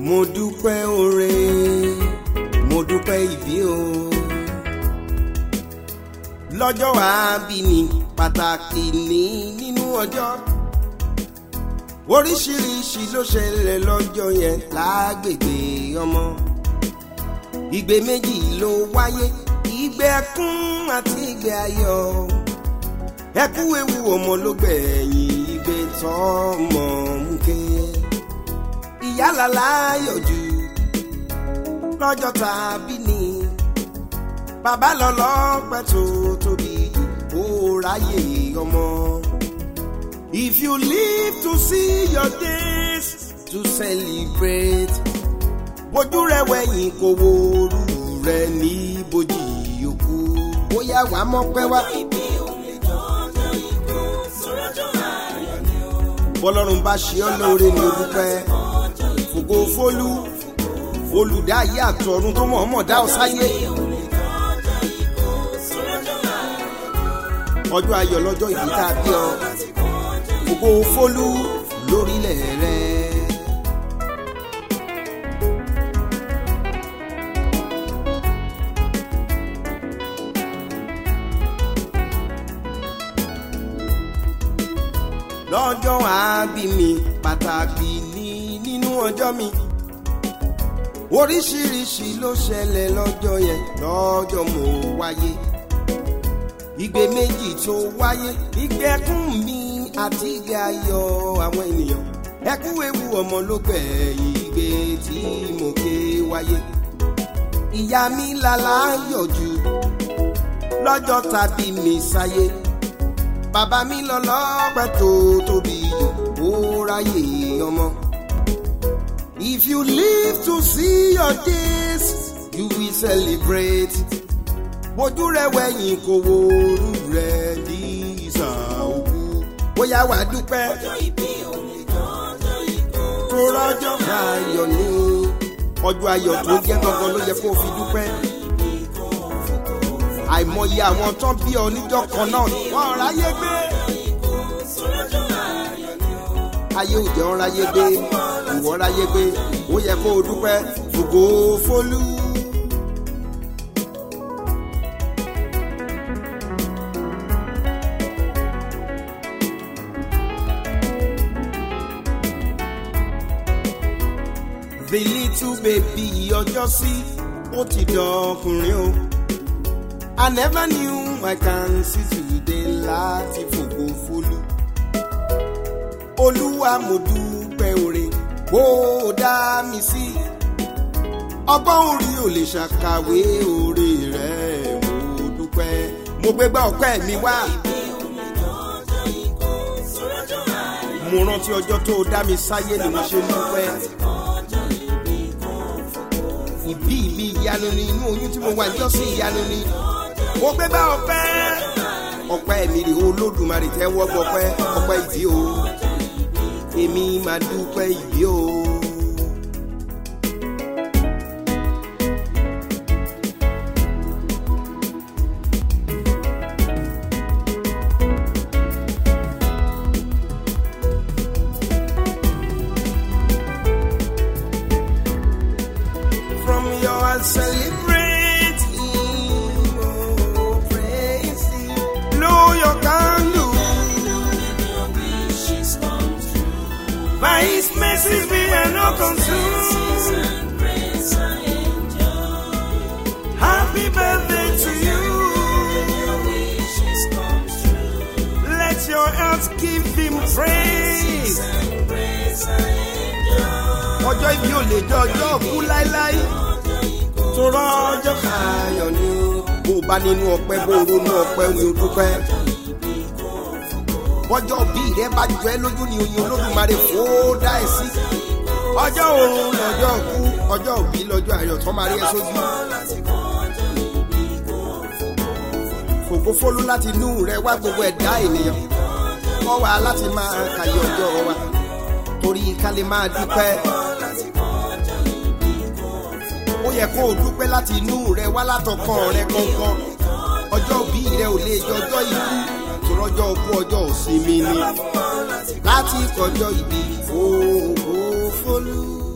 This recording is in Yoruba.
mo dúpẹ́ oore mo dúpẹ́ ìbí o lọ́jọ́ àbíní pàtàkì ní nínú ọjọ́ oríṣiríṣi ló ṣẹlẹ̀ lọ́jọ́ yẹn lágbègbè ọmọ ìgbé méjì ló wáyé ìgbé ẹkún àti ìgbé ayọ̀ ẹkú ewu ọmọ ló gbẹ̀yìn ìgbé tọ́mọ mú ké ìyálà láyọ̀ jù lọ́jọ́ tàbí ni bàbá lọ lọ́pẹ́ tó tóbi ó ráyè ọmọ. If you live to see your days to celebrate bójú rẹ wẹ̀yìn kò wo orú rẹ ní bójì òkú bóyá wà á mọ́pẹ́ wá. bọ́lọ́run bá ṣe ọ́ lóore ní orúkẹ́ fògo fólú olùdáyé àtọ̀run tó mọ̀ọ́mọ̀ dá ọ sáyé. ọjọ́ ayọ̀ lọ́jọ́ ìbí tá a bí ọ fògo fólú lórílẹ̀ rẹ. lọ́jọ́ àbí mi pàtàkì ní nínú ọjọ́ mi oríṣiríṣi ló ṣẹlẹ̀ lọ́jọ́ yẹn lọ́jọ́ mo wáyé ìgbé méjì tó wáyé ìgbé ẹkún mi àti ìgbé ayọ̀ àwọn ènìyàn ẹkún ewu ọmọ ló gbẹ̀yìn ìgbé tí mo ké wáyé ìyá mi lálá yọjú lọ́jọ́ tàbí mi sáyé bàbá mi lọ lọ́pẹ́ tó tóbi ó ráyè ọmọ. If you live to see your days, you will celebrate. Bójú rẹ wẹ̀yìn kò wo orú rẹ ní ìsà òkú. Bóyá wà á dúpẹ́. Tó rọ́jọ́ ayọ̀ ní ọjọ́ ayọ̀ tó jẹ́ gangan ló yẹ kó o fi dúpẹ́. Àìmọye àwọn tán bí ọ níjọ́ kan náà wọ́n ráyé gbé. Ayé ò jẹ́ ọ́n ráyé gbé ìwọ ráyé gbé ó yẹ kó o dúpẹ́ fògo fólú. the little baby ọjọ́ sí ó ti dọkùnrin o. I never knew I can see today láti fògo fólú. Olúwa mo dúpẹ́ oore bó o dá mi sí. ọgbọ́n orí ò lè ṣàkàwé oore rẹ̀ mo dúpẹ́. mo gbégbá ọpẹ́ mi wá. mo rántí ọjọ́ tó o dá mi sáyé ni mo ṣe dúpẹ́. ìbí mi ìyanu ni inú oyún tí mo wà ní ọ̀sìn ìyanu ni. mo gbégbá ọpẹ́. ọpẹ́ mi rè olódùmarè tẹ́wọ́ gbọpẹ́ ọpẹ́ ìdí o èmi máa dúpẹ́ ìbí o. From your celebrating, oh, praise Him. Blow your candle. By His mercies we are not consumed. Happy birthday to you. Let your heart give Him praise. Ọjọ́ ìbí ò lè jọ ọjọ́ òkú láéláé. Tó rọ́jọ́ ayọ̀ ni o. Bó o bá nínú ọpẹ́ bó o ronú ọpẹ́ ni o dúpẹ́ bọ́jọ́ bí rẹ bá jọ ẹ́ lójú ni oyin olódùmarè fó dá ẹ sí. ọjọ́ òun lọ́jọ́ kú ọjọ́ òbí lọ́jọ́ ayọ̀ tó máa rí ẹ sójú. fògófólú láti inú rẹ wá gbogbo ẹ̀dá ènìyàn. kọ́ wa láti máa kàyé ọjọ́ wa torí ká lè máa dúpẹ́. ó yẹ kó o dúpẹ́ láti inú rẹ wá látọkàn rẹ gangan. ọjọ́ òbí rẹ ò lè jọjọ́ ikú rọjọ́ kú ọjọ́ òsinmi ni láti kọjọ́ ìbí fòófólú.